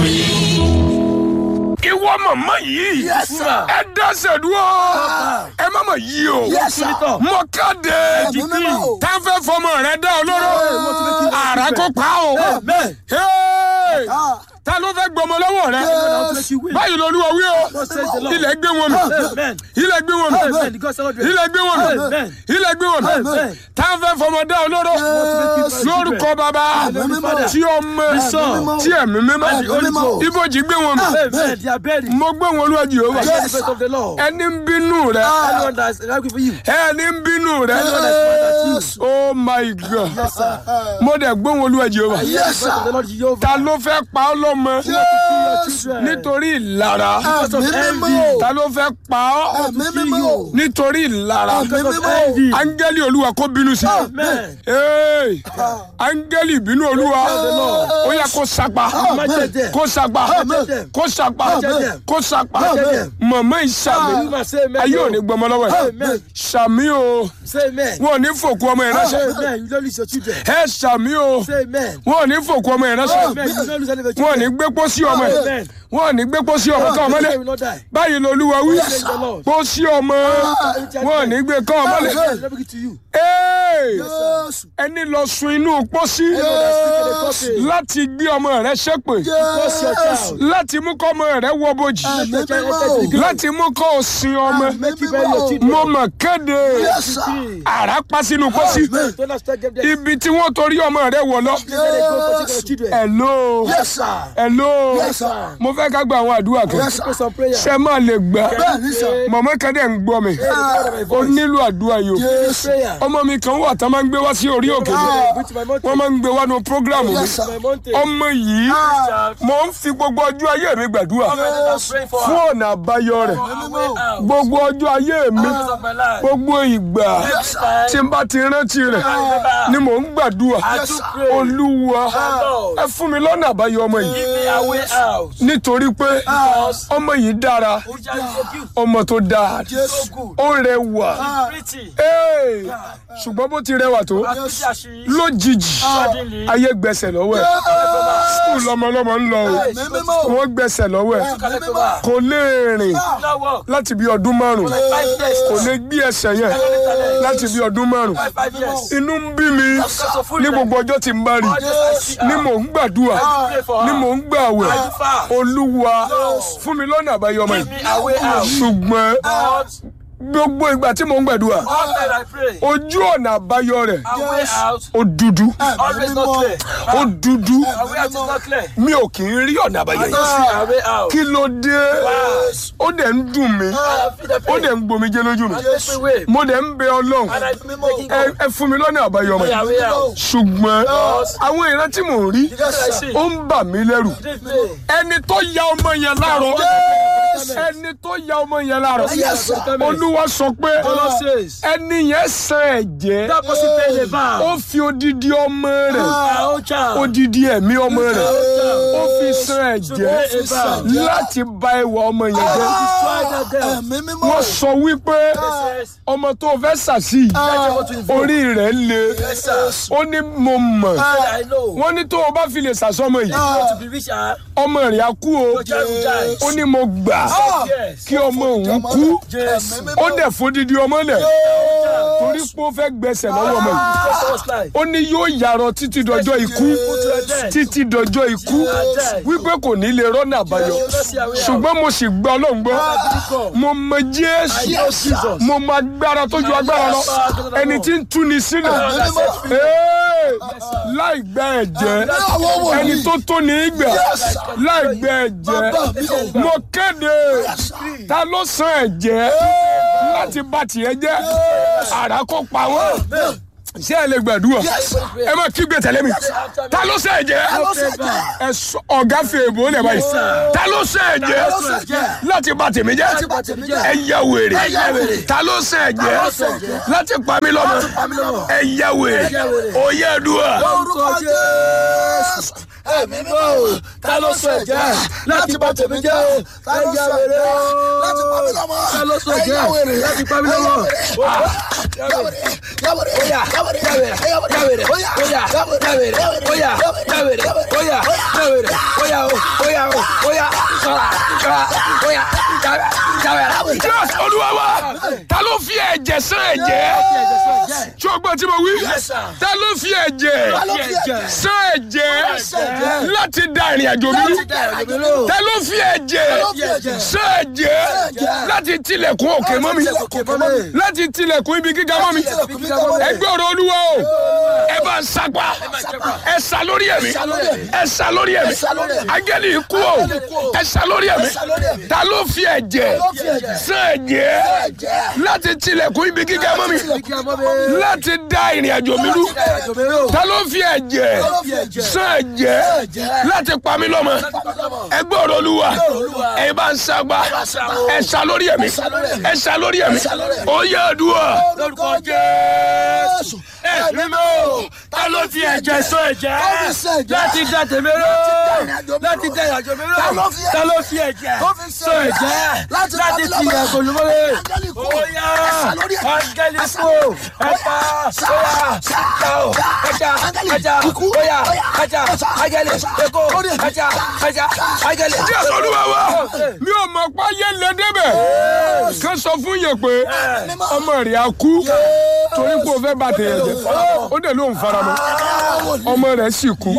ìwọ màmá yìí Yes, sir. ẹ dáṣẹ dúró ẹ má mà yí o Yes, sir. mọ káde Ẹ̀mí mímọ́ o. táfẹ́ fọmọ rẹ dá ọ lóró àrà kó pa o Amen. Hey! Ah. ta ló fẹ́ gbọmọ lọ́wọ́ rẹ báyìí lolúwa wí o says the Lord. ilẹ̀ gbé wọn mi Amen. ilẹ̀ gbé wọn mi Amen. God celebrate. ilẹ̀ gbé wọn mi Amen. ilẹ̀ gbé wọn mi Amen. táfẹ́ fọmọ dá ọ lóró lórúkọ bàbá mímọ́. tí ọmọ Son. tí ẹ̀mí mímọ́ mímọ́. ibojì gbé wọn mi Amen. They are buried. mo gbé wọn olúwa Jèhófà The faith of the Lord. ẹni ń bínú rẹ Anyone that is angry for you. ẹni ń bínú rẹ Anyone that is mad at you. oh my god Yes, sir. mo dẹ̀ gbé wọn olúwa Jèhófà Yes, The faith of the Lord Jehovah. ta ló fẹ́ pa ọ́ lọ́mọ Kill your children. nítorí ìlara Because of Ẹ̀mí envy. mímọ́ o. ta ló fẹ́ pa ọ́ Ẹ̀mí mímọ́ o. nítorí ìlara Ẹ̀mí Because of mímọ́ o. envy. áńgẹ́lì olúwa kó bínú sí Amen. Hey! áńgẹ́lì ìbínú olúwa ó yẹ kó sapa Imagine them. kó sapa Amen. kó sapa Amen. kó sapa Amen. mọ̀mọ́ ìsàmì You must say amen. ayé ò ní gbọmọ lọ́wọ́ ẹ̀ Amen. sàmì o Say amen. wọn ò ní fòkú ọmọ ẹ̀ ránṣẹ́ Amen. You don't lose your children. ẹ sàmì o Say amen. wọn ò ní fòkú ọmọ ẹ̀ ránṣẹ́ Amen. You don't lose any of your wọn ò ní children. gbé pósí ọmọ ẹ̀ Amen. wọn ò ní gbé pósí ọmọ kan Your mọ́lẹ̀ children will not die. báyìí lolúwa wí Praise the Lord. pósí ọmọ wọn ò ní gbé kán ọmọ lẹ̀ Amen. Let me give to you. Hey! Jésù. ẹni lọ sun inú pósí Yes. láti gbé ọmọ rẹ ṣépè Curse your child. láti mú kọ́ ọmọ rẹ wọ bojì Ẹ̀mí mímọ́ o. láti mú kọ́ ọ sin ọmọ Ẹ̀mí you bury your mímọ́ o. children. mo mọ̀ kéde Yes, sir. àrá pa sínú pósí Don't have to take them there. ibi tí wọ́n torí ọmọ rẹ wọ̀ lọ. Let them go for taking your children. hello Yes, sir. hello Yes, sir. mo fẹ́ ká gba àwọn àdúrà kan Yes, sir. Pray some prayer. ṣe máa lè gbà Bẹ́ẹ̀ni, sir. mọ̀mọ́ kan dẹ̀ ń gbọ́ mi ó nílò àdúrà yìí o Jésù. Prayer. ọmọ mi kan wà tán máa ń gbé wá sí orí òkè mi Go to my mountain. wọ́n máa ń gbé wá nu prógrámù mi Yes, sir. My mountain. ọmọ yìí mo ń fi gbogbo ọjọ́ ayé mi gbàdúrà fún ọ̀nà àbáyọ rẹ̀ gbogbo ọjọ́ ayé mi gbogbo ìgbà tí n bá ti rántí rẹ̀ ni mò ń gbàdúrà olúwa ẹ fún mi lọ́nà àbáyọ ọmọ yìí nítorí pé ọmọ yìí dára ọmọ tó dáa ó rẹwà Hey! ṣùgbọ́n bó ti rẹwà tó lójijì ayé gbẹ̀sẹ̀ lọ́wọ́ ẹ̀ skul lọmọlọmọ ń lọ o Ẹ̀mí mímọ́ o. wọ́n gbẹ̀sẹ̀ lọ́wọ́ ẹ̀ Ẹ̀mí mímọ́ o. kò lè rìn láti bí ọdún márùn kò lè gbé ẹsẹ̀ yẹn láti bí ọdún márùn inú ń bí mi ní gbogbo ọjọ́ tí n bá rí ni mò ń gbàdúrà ni mò ń gbàwẹ̀ olúwa fún mi lọ́nà àbáyọ ọmọ yìí ṣùgbọ́n gbogbo ìgbà tí mò ń gbàdúrà ojú ọ̀nà àbáyọ rẹ̀ ó dúdú ó dúdú mi ò kì í rí ọ̀nà àbáyọ yìí kí ló dé ó dẹ̀ ń dùn mí ó dẹ̀ ń gbomi jẹ́ lójú mi mo dẹ̀ ń bẹ ọlọ́run ẹ ẹ fún mi lọ́nà àbáyọ ọmọ yìí ṣùgbọ́n àwọn ìran tí mò ń rí ó ń bà mí lẹ́rù ẹni tó ya ọmọ yẹn láàárọ̀ ẹni tó ya ọmọ yẹn láàárọ̀ olúwa sọ pé ẹni yẹn san ẹ̀jẹ̀ ó fi odidi ọmọ rẹ̀ odidi ẹ̀mí ọmọ rẹ̀ ó fi san ẹ̀jẹ̀ láti bà ìwà ọmọ yẹn jẹ́ Ẹ̀mí mímọ́ o. wọ́n sọ wípé ọmọ tó fẹ́ sàṣì orí rẹ̀ le ó ní mo mọ̀ wọ́n ní tó o bá fi lè sàṣọmọ yìí ọmọ rẹ̀ á kú o ó ní mo gbà kí ọmọ òun kú ó dẹ̀ fódìdí ọmọ lẹ̀ torí pé ó fẹ́ gbẹ̀sẹ̀ lọ́wọ́ ọmọ yìí ó ní yóò yàrá títí dọjọ́ ikú títí dọjọ́ ikú wípé kò ní lè rọ́nà àbáyọ ṣùgbọ́n mo sì gbọ́ ọlọ́run gbọ́ mo mọ jésù mo mọ agbára tó ju agbára lọ ẹni tí ń túni sílẹ̀ Ee, láì gbẹ ẹ̀jẹ̀ ẹni tó tó ní í gbà láì gbẹ ẹ̀jẹ̀ mo kéde ta ló san ẹ̀jẹ̀ láti bá tiẹ̀ jẹ́ àrà kó pa wọ́n ṣé ẹ lè gbàdúrà ẹ má kígbe tẹ̀lé mi ta ló ṣe ẹ̀jẹ̀ ẹ sọ ọ̀gá fi èbó lẹ̀ báyìí ta ló ṣe ẹ̀jẹ̀ láti bà tèmi jẹ́ ẹ yẹ wèrè ta ló ṣe ẹ̀jẹ̀ láti pa mí lọ́mọ ẹ yẹ wèrè òye ẹ̀dùà Orúkọ Jésù. Ẹ̀mí mímọ́ o. Ta ló sọ ẹ̀jẹ̀ láti bà tèmi jẹ́ o? Ta ló sọ ẹ̀jẹ̀ láti pa mí lọ́mọ? Ta ló sọ ẹ̀jẹ̀ Ẹ yá wèrè. láti pa mí lọ́mọ? Ẹ yá wèrè. Oya, yàwèrè, yàwèrè, oya, yàwèrè, oya, yàwèrè, oya, yàwèrè, oya o, oya o, oya, sọ̀rọ̀, sọ̀rọ̀, oya, yàwèrè, yàwèrè. Jésù olúwa wa ta ló fi ẹ̀jẹ̀ sán ẹ̀jẹ̀ tí o gbọ́ tí mo wí Yes, sir. ta ló fi ẹ̀jẹ̀ Ta ló fi ẹ̀jẹ̀? sán ẹ̀jẹ̀ ẹ̀jẹ̀? láti da ìrìn àjò mi rú Láti dá ìrìn àjò mi rú. ta ló fi ẹ̀jẹ̀ ló fi ẹ̀jẹ̀? sán ẹ̀jẹ̀ ẹ̀jẹ̀? láti tilẹ̀kùn òkè mọ́ mi láti tilẹ̀kùn ibi gíga mọ́ mi ẹgbẹ́ ọ̀rọ̀ olúwa o ẹ bá ń sapá ẹ sá lórí ẹ̀mí ẹ sá lórí ẹ̀mí agẹ́lì ikú o ẹ sá lórí ẹ̀mí ta ló fi ẹ̀jẹ̀ sán ẹ̀jẹ̀ láti tilẹ̀kùn ibi gíga mọ́ mi láti da ìrìn àjò mi rú ta ló fi ẹ̀jẹ̀ sán ẹ̀jẹ̀ láti pa mí lọ́mọ ẹgbẹ́ ọ̀rọ̀ olúwa ẹ bá ń sapá ẹ sá lórí ẹ̀mí ẹ sá lórí ẹ̀mí ó yẹ àdúrà Lórúkọ Jésù. ẹ̀mí mọ́ ta ló fi ẹ̀jẹ̀ sọ ẹ̀jẹ̀ láti dá tèmi ró láti dá ìrìnàjò mi ró ta ló fi ẹ̀jẹ̀ sọ ẹ̀jẹ̀ láti tilẹ̀ gbòlúmọ́lẹ̀ óyá áńgẹ́lì kú ẹ̀ka óyá ẹ̀ka ó ẹ̀ka ẹ̀ka óyá ẹ̀ka áńgẹ́lì ẹ̀kọ́ ẹ̀ka ẹ̀ka áńgẹ́lì. jésù olúwa wa mi ò mọ̀ pé ayé lè débẹ̀ ká sọ fún yẹn pé ọmọ rẹ̀ á kú torí pé o fẹ́ bá tèèyàn jẹ́ ó dẹ̀ ló ń faramọ́ ọmọ rẹ̀ sì kú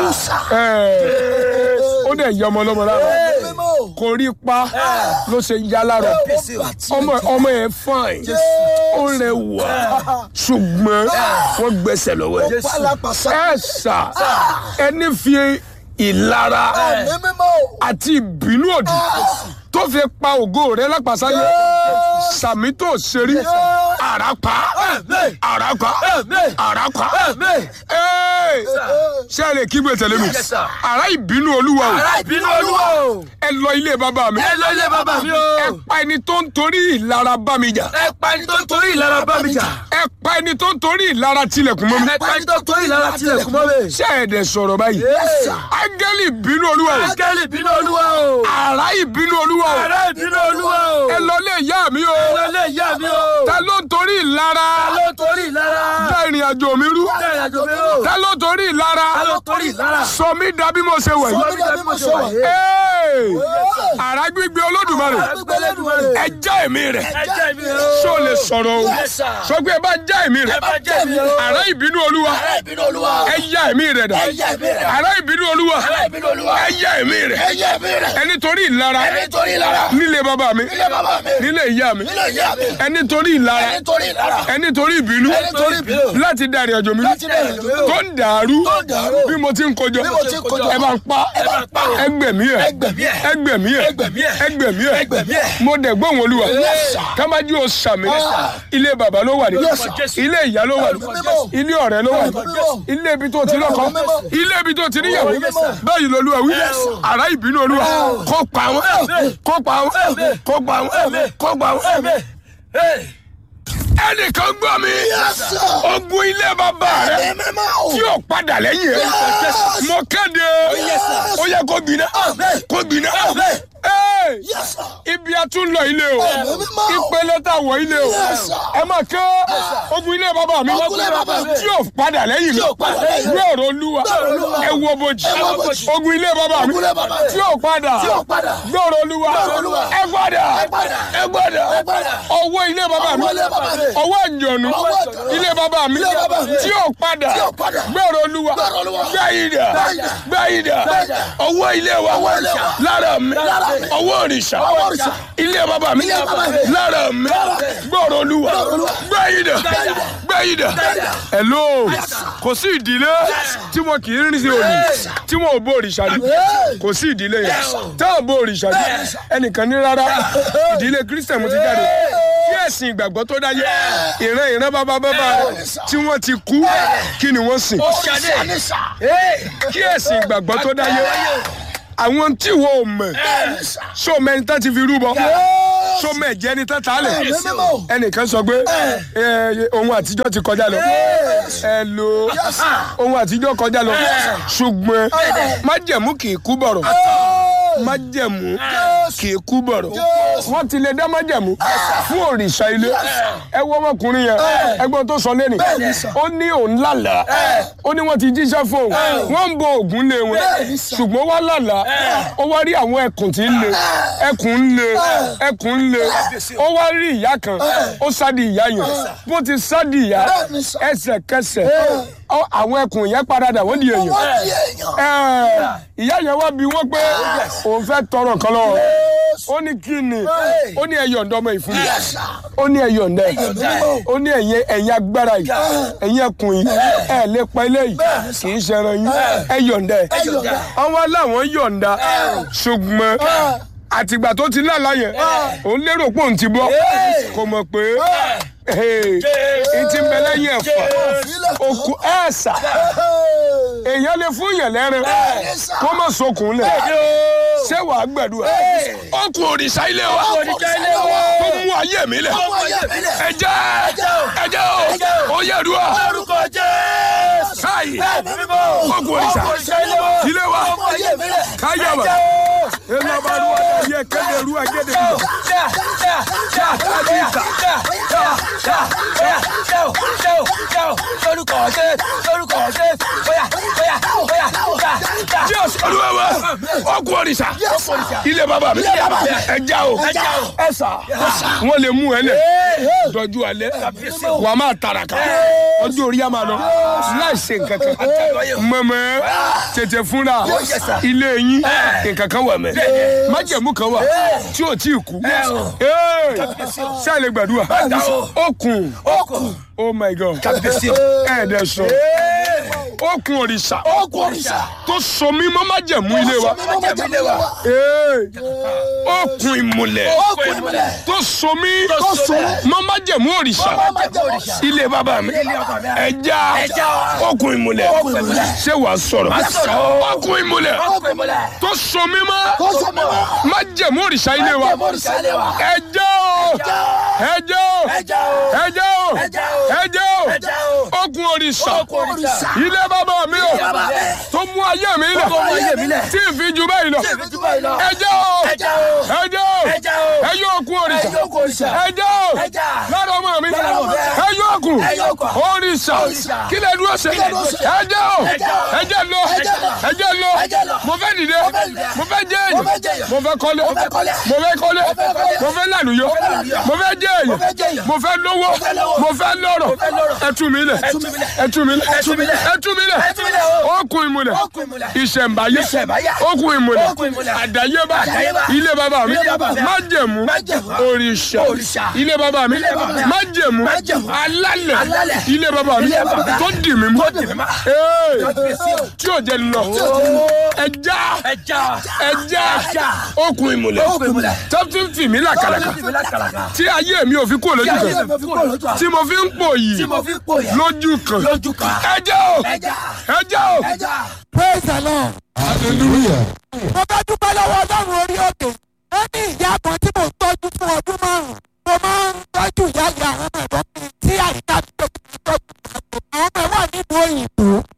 Ẹ̀, ó dẹ̀ yẹ ọmọ lọ́mọ lára kò rí pa ló ṣe yá lára ọmọ ọmọ yẹn fine ó rẹwà ṣùgbọ́n wọ́n gbẹ́sẹ̀ lọ́wọ́ ẹ̀ ẹ̀ sà ẹni fi ìlara àti ìbínú òdì tó fi pa ògo rẹ lápàsáyé sàmì tó ṣe rí àràpá àràpá àràpá Ẹ́ẹ̀, ṣé ẹ lè kígbe tẹ̀lé mi Yes, sir. àrà ìbínú olúwa o ìbínú olúwa o ẹ lọ ilé bàbá mi ẹ lọ ilé bàbá mi o ẹ pa ẹni tó ń torí ìlara bá mi jà ẹ pa ẹni tó ń torí ìlara bá mi jà ẹ pa ẹni tó ń torí ìlara tilẹ̀kùn mọ́ mi ẹ pa ẹni tó ń torí ìlara tilẹ̀kùn mọ́ mi. ṣé ẹ dẹ̀ sọ̀rọ̀ báyìí áńgẹ́lì ìbínú olúwa o Áńgẹ́lì ìbínú olúwa o. àrà ìbínú olúwa o Ààrẹ ìbínú olúwa o. ẹ lọ lé ìyá mi o Ẹ lọ ilé ìyá mi o. ta ló ń torí ìlara Ta ló torí ìlara? dá ìrìn àjò mi rú Dá ìrìnàjò mi o. ta ló torí ìlara Ta ló torí ìlara? sọ mí dà bí mo ṣe wẹ̀ Sọ yìí mí dà bí mo ṣe wà yìí. Ee! àrà gbígbé olódùmarè Agbẹ́lẹ́dùmarè. ẹ já ẹ̀mí rẹ̀ Ẹ jẹ́ mi o. ṣó lè sọ̀rọ̀ o Yes, sir. sọ pé ẹ bá já ẹ̀mí rẹ̀ Ẹ bá jẹ́ mi o. àrà ìbínú olúwa ìbínú olúwa ẹ já ẹ̀mí rẹ̀ dà ẹ̀yà ẹ̀mí rẹ̀ àrà ìbínú olúwa ìbínú olúwa ẹ já ẹ̀mí rẹ̀ ẹ̀yà ẹ̀mí rẹ̀ ẹni torí ìlara nítorí ìlara nílé bàbá mi ilé bàbá mi nílé ìyá mi ilé ìyá mi ẹni torí ìlara nítorí ìlara ẹni torí ìbínú nítorí ìbínú láti da ìrìn àjò mi láti dá ìrìn àjò mi rú. tó ń dàrú Tó ń dàrú. bí mo ti ń kojọ Bí mo ti ń kojọ. ẹ bá ń pa Ẹ bá ń pa. ẹgbẹ̀mí ẹ Ẹgbẹ̀mí ẹ̀. ẹgbẹ̀mí ẹ Ẹgbẹ̀mí ẹ̀. ẹgbẹ̀mí ẹ Ẹgbẹ̀mí ẹ̀. mo dẹ̀ gbóhùn olúwa Yes, sir. kámájú o sàmì ilé bàbá ló wà ní Yes, sir. ilé ìyá ló wà ní Mímọ́. ilé ọ̀rẹ́ ló wà ní Mímọ́. ilé ibi tó ti lọ́kọ Mímọ́. ilé ibi tó ti níyàwó Yes, sir. báyìí lolúwa wí Yes, sir. àrá ìbínú olúwa kó pa wọn kó pa wọn kó pa wọn kó pa wọn ẹnìkan gbọ́ mi sir. ogun ilé bàbá rẹ ẹ̀mí mímọ́ tí yóò padà lẹ́yìn rẹ̀ mo kéde ó yẹ kó gbiná kó gbiná Ee, Yes, sir. ibi a tún lọ ilé o Ẹ̀mí mímọ́. ìpele tá a wọ ilé o Yes, sir. ẹ máa ké ogun ilé bàbá mi Ogun ilé bàbá mi. tí yóò padà lẹ́yìn mi Tí yóò padà lẹ́yìn mi. gbé ọ̀rọ̀ olúwa ọ̀rọ̀ Olúwa. ẹ wo bojì Ẹ wo bojì. ogun ilé bàbá mi Ogun ilé bàbá mi. tí yóò padà Tí yóò padà. gbé ọ̀rọ̀ olúwa ọ̀rọ̀ Olúwa. ẹ padà Ẹ padà. ẹ padà Ẹ padà. ọwọ́ ilé bàbá mi Ọwọ́ ilé bàbá mi. ọwọ́ ìjọ̀nù Ọwọ́ ìjọ̀nù. ilé bàbá mi Ilé bàbá mi. tí yóò padà Tí yóò padà. gbé ọ̀rọ̀ olúwa Gbé ọ̀rọ̀ Olúwa. gbé ìdà Gbé idà. gbé ìdà Gbé idà. ọwọ́ ilé wa Ọwọ́ ilé wa. lára mi Lára mi. ọwọ́ òrìṣà Ọwọ́ òrìṣà. ilé bàbá mi Ilé bàbá mi. lára mi Lára mi. gbọ́rọ̀ olúwa Gbọ́rọ̀ Olúwa. gbé ìdà gbé ìdà hello kò sí ìdílé tí wọn kì í rìn sí òní tí wọn ò bó òrìṣà rí kò sí ìdílé yẹn tá ò bó òrìṣà rí ẹnìkan ní rárá ìdílé kristian mo ti jáde kí ẹ̀sìn ìgbàgbọ́ tó dáyé ìran ìran bàbá bàbá tí wọ́n ti kú kí ni wọ́n sìn Sanisa. kí ẹ̀sìn ìgbàgbọ́ tó dáyé àwọn tí wo ò mọ̀ so mẹ́ni tá ti fi rúbọ so mẹ́jẹ ni tá ta lẹ̀ Ẹ̀mí mímọ́. ẹnìkan sọ pé ẹ, ohun àtijọ́ ti kọjá lọ ẹ lo ohun àtijọ́ kọjá lọ ṣùgbọ́n májẹ̀mú kì í kú bọ̀rọ̀ májẹ̀mú kì í kú bọ̀rọ̀ wọ́n ti lè dá májẹ̀mú fún òrìṣà ilé ẹ wọ ọmọkùnrin yẹn ẹgbọ́n tó sọ lẹ́nu ó ní òun lálàá ó ní wọ́n ti jíṣẹ́ fún òun wọ́n ń bo ògùn lé wọn ṣùgbọ́n wọ́n lálàá ó wá rí àwọn ẹkùn tí ń le ẹkùn ń le ẹkùn ń le ó wá rí ìyá kan ó sádi ìyá yẹn bó ti sádi ìyá ẹsẹ̀kẹsẹ̀ ọ- àwọn ẹkùn yẹn paradà wọ́n di èèyàn wọ́n di èèyàn. Ẹ, ìyá yẹn wá bí wọ́n pé òun fẹ́ tọrọ kan lọ́wọ́ ó ní kí ni ó ní ẹyọ ǹdọ́ ọmọ ìfún mi ó ní ẹyọ ǹdẹ́ ó ní ẹ̀yìn ẹ̀yìn agbára yìí ẹ̀yìn ẹkùn yìí ẹ̀ lè pa ilé yìí kì í ṣẹran yín ẹyọ ǹdẹ́ àwọn aláwọn yọ̀ǹda ṣùgbọ́n àtìgbà tó ti lálá yẹn òun lérò pé òun ti bọ́ kò mọ̀ pé ìtì ń bẹ lẹ́yìn ẹ̀fọ́ òkú ẹ̀ẹ́sà èèyàn lè fún yàn lẹ́rìn kó má sokùn lẹ̀ ṣé wàá gbẹ̀dúrà ọkùn òrìṣà ilé wa tó mú ayé mi lẹ̀ ẹ̀jẹ̀ ẹ̀jẹ̀ o ó yẹ dùà Orúkọ Jésù. káyì Mímọ́. ọkùn òrìṣà ilé wa káyà wà elabaruwa yẹ kéde ruwa kéde bi jésù olúwa wa ọkùn òrìṣà ilé bàbá mi ẹja o ẹsà wọn lè mú ẹ lẹ dọjú alẹ́ wà á máa tàràkà ọjọ́ orí yà máa lọ láì ṣe nǹkan kan mọ̀mọ́ tètè fúnra ilé yín nǹkan kan wà mẹ́ májẹ̀mú kan wà tí ò tí ì kú ṣé ẹ lè gbàdúrà okùn oh my god ẹ̀ẹ́dẹ̀ sọ okùn òrìṣà tó so mí mọ́ májẹ̀mú ilé wa Ee, okùn ìmùlẹ̀ tó so mí mọ́ májẹ̀mú òrìṣà ilé bàbá mi ẹja okùn ìmùlẹ̀ ṣé wàá sọ̀rọ̀ okùn ìmùlẹ̀ tó so mí mọ́ májẹ̀mú òrìṣà ilé wa ẹja o ẹja o ẹja o ẹja o okùn òrìṣà ilé bàbá mi o tó mú ayé mi lẹ̀ tí ì fi ju báyìí lọ ẹja o ẹja o ẹyọ okùn òrìṣà ẹja o lára ọmọ mi ẹyọ okùn òrìṣà kí lè dúró ṣe ẹja o ẹja lọ ẹja lọ mo fẹ́ dìde mo fẹ́ jẹ́ èyàn mo fẹ́ kọ́lé mo fẹ́ kọ́lé mo fẹ́ lànúyọ mo fẹ́ jẹ́ èyàn mo fẹ́ lówó mo fẹ́ lọ́rọ̀ ẹtú mi lẹ̀ ẹtú mi lẹ̀ ẹtú mi lẹ̀ okùn ìmùlẹ̀ ìṣẹ̀ǹbáyé okùn ìmùlẹ̀ àdáyébá ilé bàbá mi májẹ̀mú òrìṣà ilé bàbá mi májẹ̀mú alálẹ̀ ilé bàbá mi tó dì mí mú Ee, tí ò jẹ́ lọ ẹja ẹja okùn ìmùlẹ̀ tó fi ń fì mí làkàlàkà tí ayé mi ò fi kúrò lójú kan tí mo fi ń pò yìí lójú kan ẹja o ẹja o. praise the lord. hallelujah. mo bá dúpẹ́ lọ́wọ́ ọlọ́run orí òkè ó ní ìyá kan tí mò ń tọ́jú fún ọdún márùn-ún mo máa ń tọ́jú ìyá ìyá àwọn ọmọ ẹ̀gbọ́n mi tí àyíká mi tó kí n tọ́jú àwọn ọmọ ẹ̀ wà nílùú òyìnbó